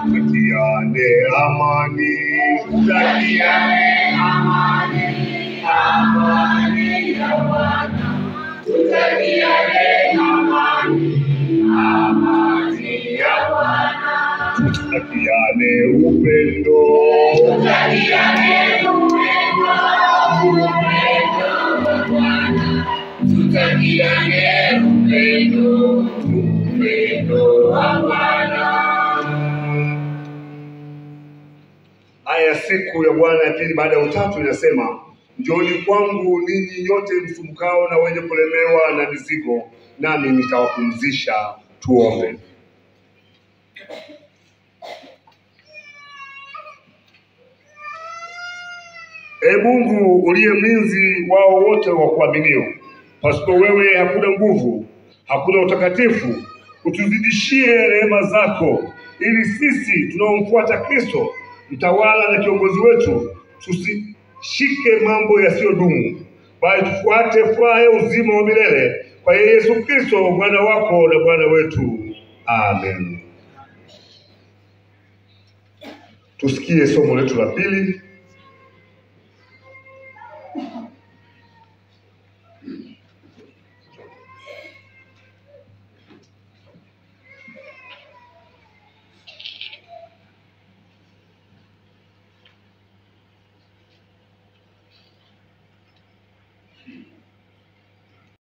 tutakiane amani, Tutakiane amani, amani ya Bwana. Tutakiane amani, amani ya Bwana. tutakiane upendo, Tutakiane upendo, upendo wa Bwana. Tutakiane upendo, upendo wa Bwana. Aya ya siku ya Bwana ya pili baada ya utatu inasema, njooni kwangu ninyi nyote msumbukao na wenye kulemewa na mizigo, nami nitawapumzisha. Tuombe. Ee Mungu uliye mlinzi wao wote wa kuaminio, pasipo wewe hakuna nguvu, hakuna utakatifu. Utuzidishie rehema zako, ili sisi tunaomfuata Kristo, mtawala na kiongozi wetu, tusishike mambo yasiyodumu, bali tufuate furaha ya uzima wa milele kwa Yesu Kristo mwana wako na Bwana wetu. Amen. Tusikie somo letu la pili